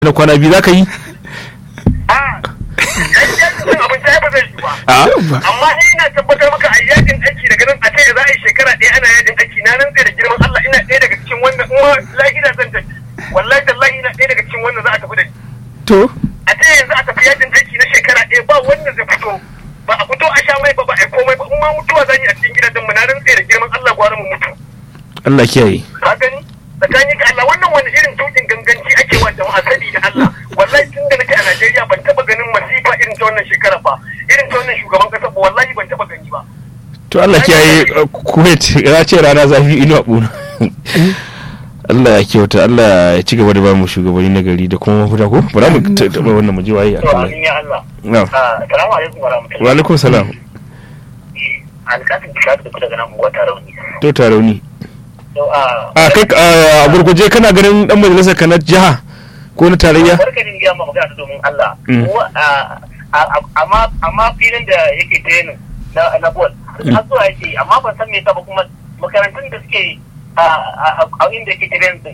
na kwana biyu za ka yi a yajin abinci ai ba zai yi ba a amma ni ina tabbatar maka a yajin aiki daga nan a ce za a yi shekara ɗaya ana yajin aiki na nan da girman Allah ina ɗaya daga cikin wannan in ma lahira zan tafi wallahi tallahi ina ɗaya daga cikin wannan za a tafi da ni to a ce yanzu a tafi yajin aiki na shekara ɗaya ba wanda zai fito ba a fito a sha mai ba ba a yi komai ba in ma mutuwa zan yi a cikin gidajen mu na nan da girman Allah gwara mu mutu Allah kiyaye ka gani tsakanin ka Allah wannan wani irin tukin ganganci ake wa jama'a sani da Allah wallahi tun da nake a Najeriya ban taba ganin masifa irin ta wannan shekara ba irin ta wannan shugaban kasa ba wallahi ban taba gani ba to Allah kiyaye uh, Kuwait ya ce rana zafi inuwa ɓuna Allah ya kyauta Allah ya ci gaba da ba mu shugabanni na gari da kuma mafita ko bara mu ta- taɓa wannan mu ji waye a to kan amin ya Allah na assalamu alaikum wa wa rahmatullahi alaikum salam alƙasin kisa da kuka daga nan unguwa tare wani to tarauni to a a kai a gurguje kana ganin dan majalisar ka na jiha ko na tarayya barkanin ya ma magana ta domin Allah Mm. Ko, a- a- a- amma amma filin da yake training na na ball har zuwa yake amma ban san me yasa ba kuma makarantun da suke a a- a inda yake training din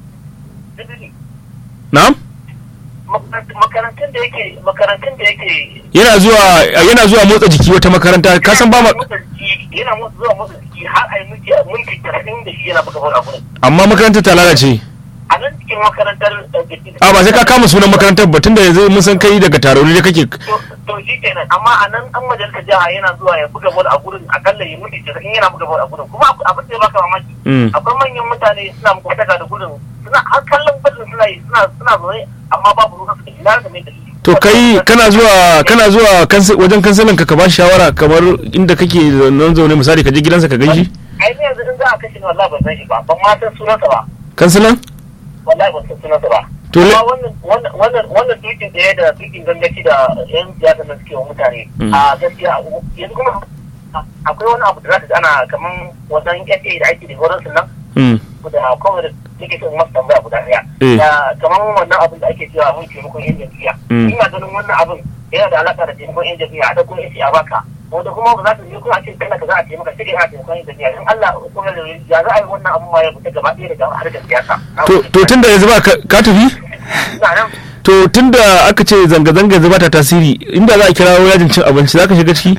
Duk- na'am makarant- makarantun da yake makarantun da yake yana zuwa yana zuwa motsa jiki wata makaranta ka san ba ma motsa jiki yana motsa zuwa motsa jiki har a yi miki mulki talatin da shi yana buga ball a gurin amma makarantar ta lalace a nan cikin makarantar eh, da ke- a ba sai ka kama sunan makarantar ba tunda yanzu mun san kai daga tarauni da kake to to shi kenan amma a nan an majalisar jiha yana zuwa ya buga bol a gurin akalla ya mutu in yana buga bol a gurin kuma abu- abin da ya baka mamaki Mm. akwai manyan mutane suna makwataka da gurin suna har kallon ballin suna yi suna suna zaune amma babu ruwa su ina da mai dalili to kai kana zuwa kana zuwa kansi- wajen kansilan ka ka ba shi shawara kamar inda kake nan zaune misali ka je gidansa ka ganshi ai ne yanzu in za a kashe ni wallahi ban san shi ba ban ma san sunansa ba kansilan wallahi ban san sunansa ba To le- amma wannan wannan wannan wannan tukin ɗaya da tukin gangaci da yan siyasa na suke wa mutane Mm. a gaskiya yanzu kuma akwai wani abu da za ka ji ana kaman wannan FA da ake da horon nan Mm. da kuma da nake son masu tambaya guda ɗaya Eh. da kamar wannan abin da ake cewa mun taimakon yan jam'iyya Mm. ina ganin wannan abin yana da alaƙa da taimakon yan jam'iyya a ɗauko yace a baka wanda kuma ba za ta je kuma a ce kana ka za a taimaka sai dai ana taimakon yan jam'iyya in Allah kuma da ya za a yi wannan abin ma ya fita gaba ɗaya daga harkar siyasa to to tunda yanzu ba ka ka tafi ina nan to tunda aka ce zanga-zanga yanzu ba ta tasiri inda za a kirawo yajin cin abinci za ka shiga ciki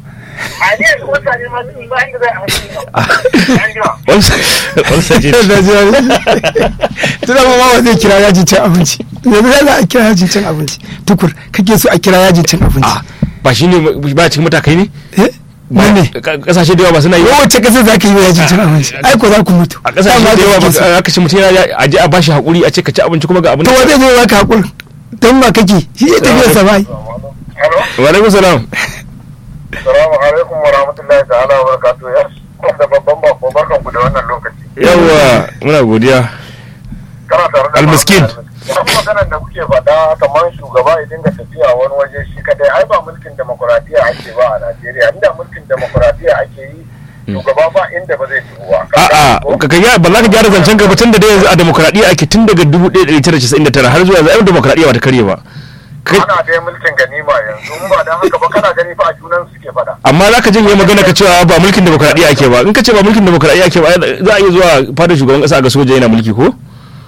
a ne yanzu mutane ma sun yi bayan da za a hankali an jima wani sace da zuwa tuna ma ma zai kira yajin cin abinci yanzu za a kira yajin cin abinci tukur kake so a kira yajin cin abinci ba shi ne ba cikin matakai ne eh Ba- ne ka- kasashe da yawa ba suna yi ba? kowace ƙasa za ka yi wa yajin cin abinci ai ko za ku mutu a kasashe Dama da yawa kake so. ba aka ce mutum yana a je a bashi hakuri a ce ka ci abinci kuma ga abin to wa zai zo ya baka hakuri don ma kake shi ya tafiya sa bai Hello? wa alaikum salam Salamu alaikum wa rahmatullahi ta'ala wa barakatuhu ya da babban bako barkan ku da wannan lokaci. yawa muna godiya Kana tare da Almiskin. Kuma maganar da kuke faɗa kamar shugaba ya dinga tafiya wani waje shi kadai ai ba mulkin demokuraɗiyya ake ba a Najeriya inda mulkin demokuraɗiyya ake yi shugaba ba inda ba zai shigo ba. a'a ka ga ba za ka gyara zancen gaba tun da dai yanzu a demokradiyya ake tun daga 1999 har zuwa yanzu ai demokradiyya ba ta karye ba Kai- Ana dai mulkin ganima yanzu in ba dan haka ba kana gani fa a junan suke faɗa. amma za ka janye magana ka cewa ba mulkin demokradiyya ake ba in ka ce ba mulkin demokradiyya ake ba za a iya zuwa fadar shugaban kasa ga soja yana mulki ko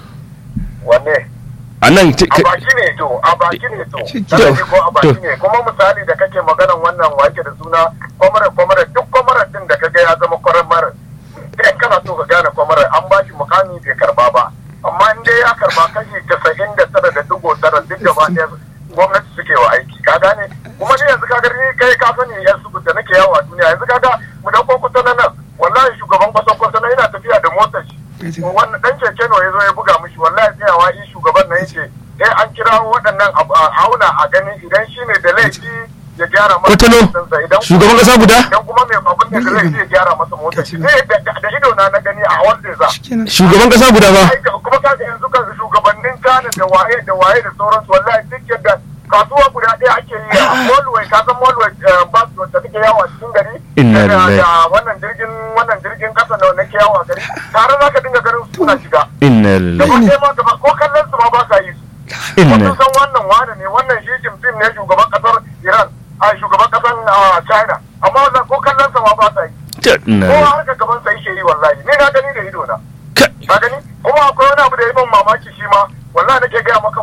Wanne? a nan ti- a ka- baki ne to a baki ne to Shi- Kana ji ko a baki to. ne kuma misali da kake maganan wannan wake da suna kwamarar kwamarar duk kwamarar din da kaga ya zama kwamarar idan kana so ka gane kwamarar an ba shi mukami bai karba ba amma in dai ya karba kashi casa'in da tara da digo tara duk gaba ɗaya gwamnati suke wa aiki ka gane kuma ni yanzu kaga ni kai ka sani yan su da nake yawo a duniya yanzu kaga mu dauko kusa na nan wallahi shugaban kwasan kwasa na yana tafiya da motar shi wannan dan keke ne ya zo ya buga mishi wallahi tsayawa yi shugaban nan yake eh an kira waɗannan a a auna a gani idan shi ne da laifi ya gyara masa Kwatano, motarsa, idan shugaban kuma- ƙasa guda? idan kuma mai abin da laifi ya gyara masa motar shi ne da da- da ido na na gani a wanda za Shikenan. shugaban kasa guda ba ai ka- kuma kaga yanzu kan shugabannin Ghana da waye da waye da sauransu wallahi duk yadda kasuwa guda ɗaya ake yi a Molway ka san Molway bus wacce take yawo a cikin gari Inna da lillahi. da wannan jirgin wannan jirgin kasa da nake yawo a gari tare za ka dinga ganin su suna shiga inna gaba lillahi ɗaya ma gaba ko kallon su ma ba sa yi su inna kun san wannan wane ne wannan shi Jim Jim ne shugaban kasar Iran a shugaban kasar ah, China amma wannan ko kallon sa ma ba sa yi inna kowa harka gaban sa yake yi wallahi ni na gani da ido na Ka- ka gani kuma akwai wani abu da ya ban mamaki shi ma wallahi nake gaya maka motsa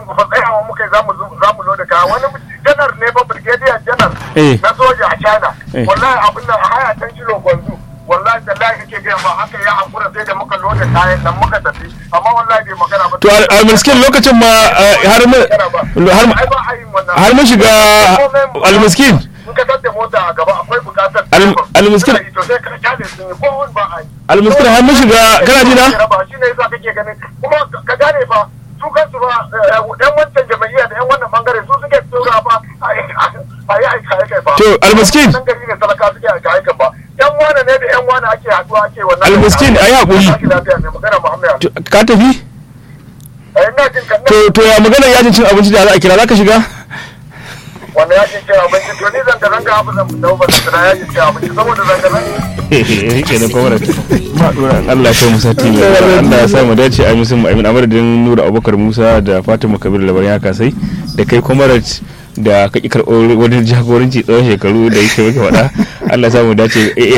fa tsayawa muka yi zamu zo- zamu loda kaya wani janar ne ba brigadier janar Eh. na soja a China Eh. wallahi abin nan a haya tan kilo gwanzu wallahi tallahi kake ga ba haka ya hakura sai da muka loda kayan nan muka tafi amma wallahi bai magana ba to al- almiskin lokacin ma eh, har mun har ai ba a yin wannan har mun shiga almiskin in ka tadda mota a gaba akwai bukatar Al- almiskin- to sai ka kyale sun yi ko wani ba a yi almiskin har mun shiga kana ji na shi ne yasa kake ganin kuma ka gane fa su kansu ba yan wancan jama'iyya da yan wannan bangare su suke tsora ba a yi aika aika ba To, almiskin. nan gari ne talaka suke aika aika ba yan wane ne da yan wane ake haduwa ake wannan Almiskin, ayi haƙuri. Ake lafiya ne magana Muhammad Ali. To, ka tafi Eh, ina jin kan to to ya magana yajin cin abinci da za a kira za ka shiga wannan yakin cin abinci to ni zanga zanga abu zan dawo ba zan yakin cin abinci saboda zanga zanga yake da kwamar ma dora Allah ya kai mu sati mai zuwa. Allah ya sa mu dace a musu mu amin amadadin Nura Abubakar Musa da Fatima Kabir labarin haka sai da kai kwamarat da ka ƙi karɓar wani jagoranci tsawon shekaru da yake muke faɗa Allah ya sa mu dace